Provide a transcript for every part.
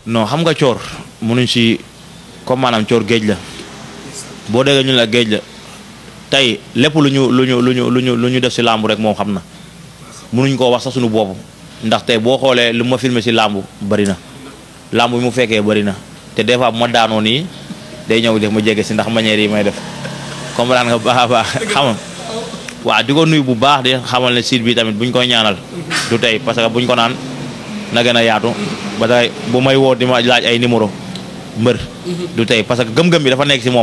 non xam nga coor munuñ si comme maanaam coor géej la boo déggee ñu la géej la tey lépp lu ñu lu ñu lu ñu lu ñu lu ñu def si làmb rek moom xam na munuñ koo wax sax suñu bopp ndax tey boo xoolee lu ma filmé si làmb bëri na làmb bi mu fekkee bëri na te des fois bu ma daanoo nii day ñëw def ma jege si ndax manière yi may def comprendre nga baax a baax xam nga waaw di ko nuyu bu baax di xamal ne site bi tamit buñ koy ñaanal du tey parce que buñ ko naan na gën a yaatu ba tey bu may woo di ma laaj ay numéro mbër du tey parce que gëm-gëm bi dafa nekk si moom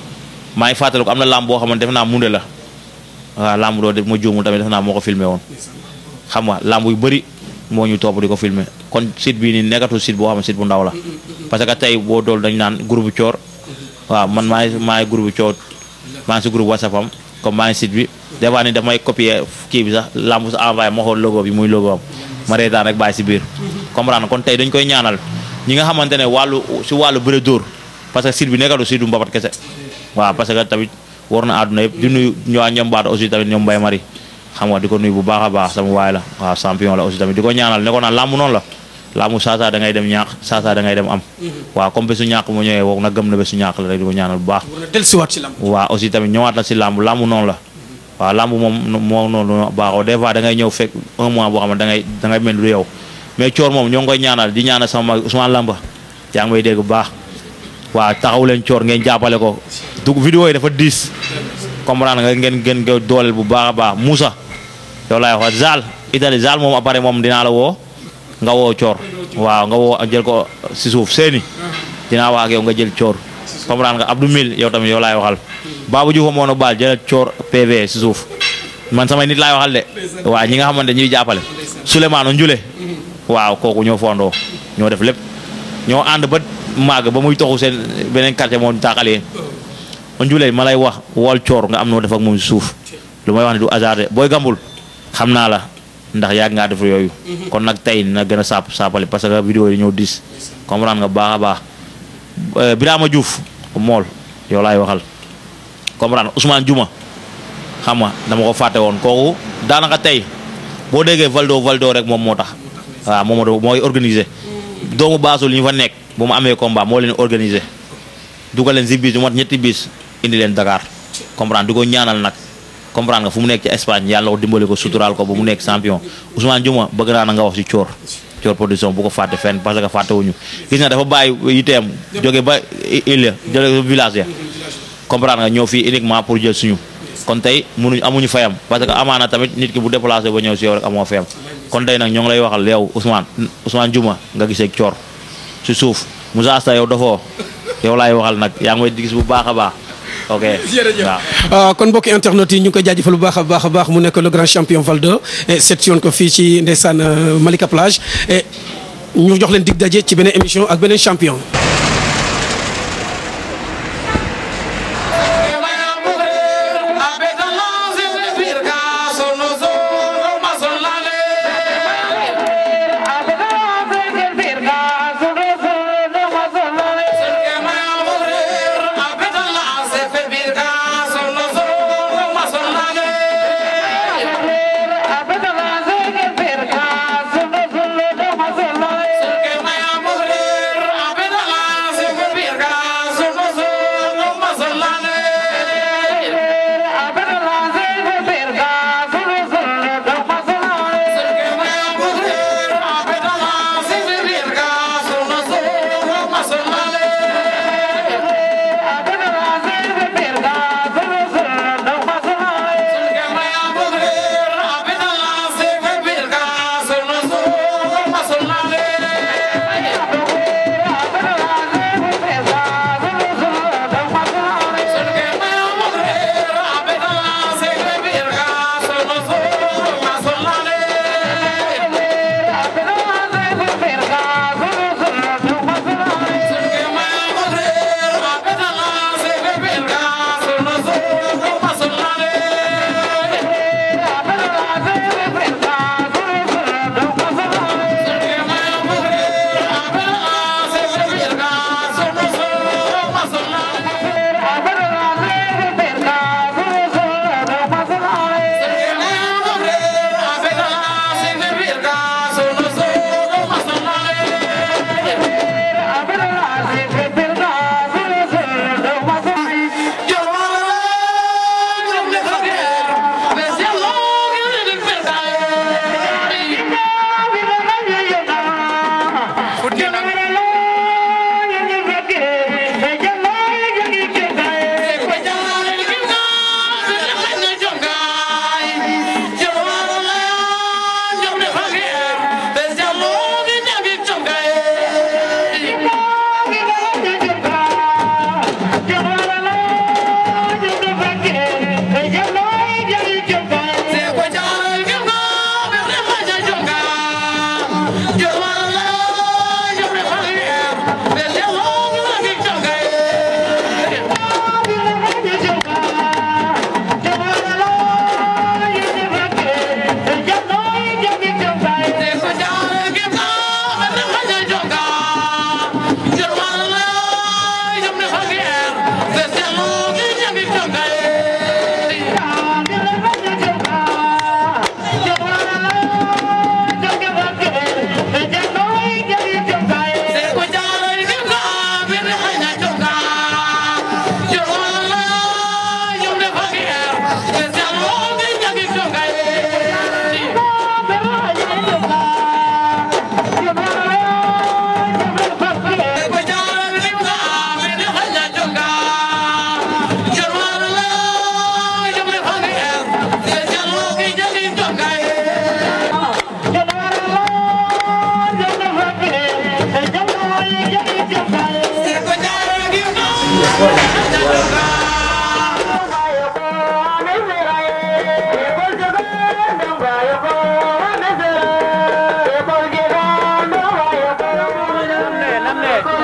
maa ngi fàttaliku am na làmb boo xamante def naa munde la waaw làmb doo def ma juumul tamit def naa moo ko filmé woon xam nga làmb yu bëri moo ñu topp di ko filmé kon site bii nii nekkatul site boo xam ne site bu ndaw la parce que tey boo dool dañ naan groupe coor waaw man maa ngi maa ngi groupe coor maa ngi si groupe whatsapp am comme maa ngi site bi des fois ni damay copier kii bi sax làmb sa envoyé ma xool logo bi muy logo am ma reetaan rek bàyyi si biir comprendre kon tey dañ koy ñaanal ñi nga xamante ne wàllu si wàllu bëre dóor parce que site bi nekkatul site bu mbapat kese waaw parce que tamit war na àdduna yëpp di nuyu ñëwaat ñoom baata aussi tamit ñoom Mbaye Mari xam nga di ko nuyu bu baax a baax sama waay la waaw champion la aussi tamit di ko ñaanal ne ko naan làmb noonu la làmb saa saa da ngay dem ñaax saa saa da ngay dem am waaw comme bésu ñàkk mu ñëwee woog na gëm na bésu ñàkk la rek di ko ñaanal bu baax war na dellusiwaat ci lamb waaw aussi tamit ñëwaat la si làmb làmb noonu la waaw làmb moom moo noonu baaxoo des fois da ngay ñëw fekk un mois boo xam ne da ngay da ngay mel du yow mais coor moom ñoo ngi koy ñaanal di ñaanal sama mag Ousmane Lamba yaa ngi may dégg bu baax waaw taxaw leen coor ngeen jàppale ko dugg vidéo yi dafa diis comprendre nga ngeen ngeen nga dooleel bu baax a baax Moussa yow laay wax Zal Italie Zal moom après moom dinaa la woo nga woo coor waaw nga woo jël ko si suuf seeni dinaa wax ak yow nga jël coor comprendre nga Abdou Mil yow tamit yow laay waxal Babou Diouf moo no baal jëlal coor PV si suuf man samay nit laay waxal de waaw ñi nga xamante ñuy jàppale Souleymane Njule waaw kooku ñoo fondoo ñoo def lépp ñoo ànd ba màgg ba muy toxu seen beneen quartier moo taaxalee Njule ma lay wax wol coor nga am noo def ak moom si suuf lu may wax ne du hasard de booy gambul xam naa la ndax yàgg ngaa def yooyu kon nag tey na gën a saap saapali parce que vidéo yi ñëw dis comprendre nga baax a baax Birama Diouf mool yow laay waxal comprendre Ousmane Juma xam nga dama ko fàtte woon kooku daanaka tey boo déggee Valdo Valdo rek moom moo tax waaw moom mooy organiser doomu baasul ñu fa nekk bu mu amee combat moo leen organiser dugal leen si bis du mat ñetti bis indi leen Dakar comprendre di ko ñaanal nag comprendre nga fu mu nekk ci Espagne yàlla ko dimbali ko suturaal ko ba mu nekk champion Ousmane Juma bëgg naa na nga wax ci coor coor production bu ko fàtte fenn parce que fàtte wuñu gis nga dafa bàyyi yiteem jóge ba île jóge village ya comprendre nga ñëw fii uniquement pour jël suñu kon tey munuñ amuñu fayam parce que amaana tamit nit ki bu déplacé ba ñëw si yow rek amoo fayam kon tey nag ñoo ngi lay waxal yow Ousmane Ousmane Juma nga gisee coor si suuf Moussa Asta yow dafoo yow laay waxal nag yaa ngi may gis bu baax a baax ok jërëjëf waaw kon mbokki internet yi ñu ngi koy jaajëfal bu baax a baax a baax mu nekk le grand champion Valdo seet si woon ko fii ci ndeysaan Malika Plage ñu jox leen dig daje ci beneen émission ak beneen champion Abedala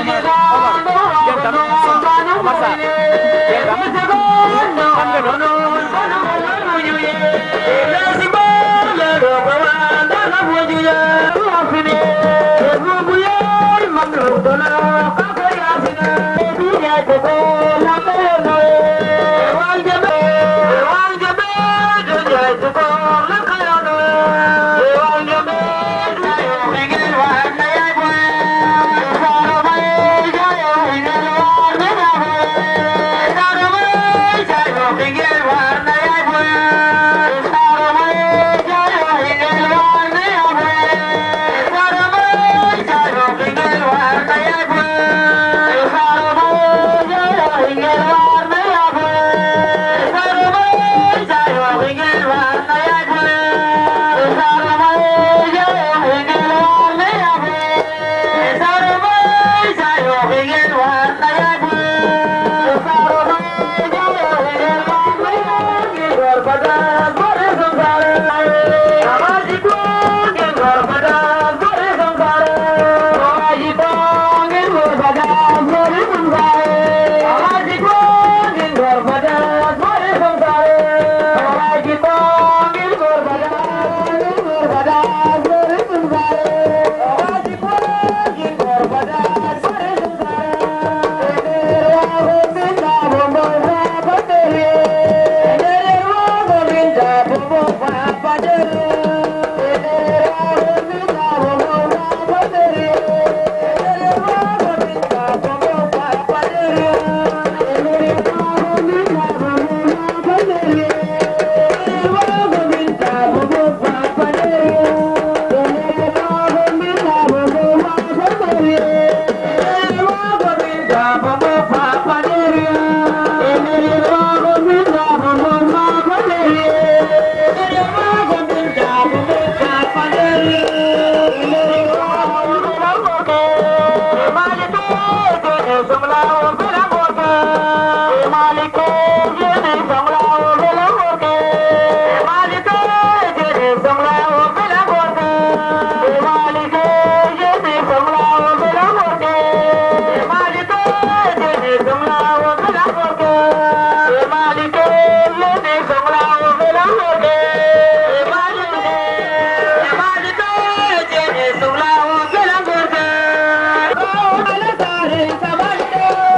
Thank you.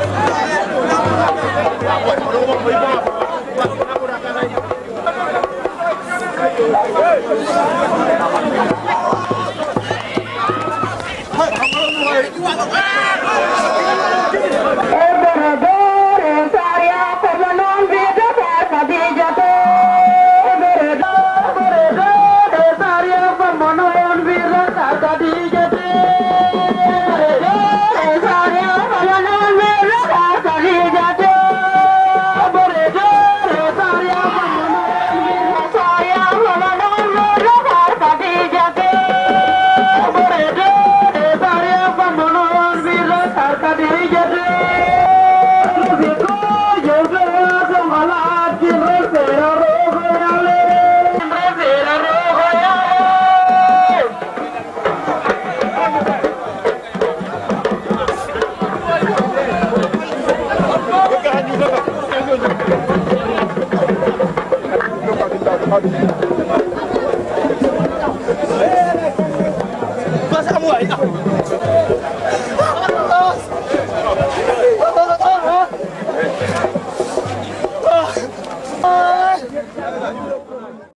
Ah!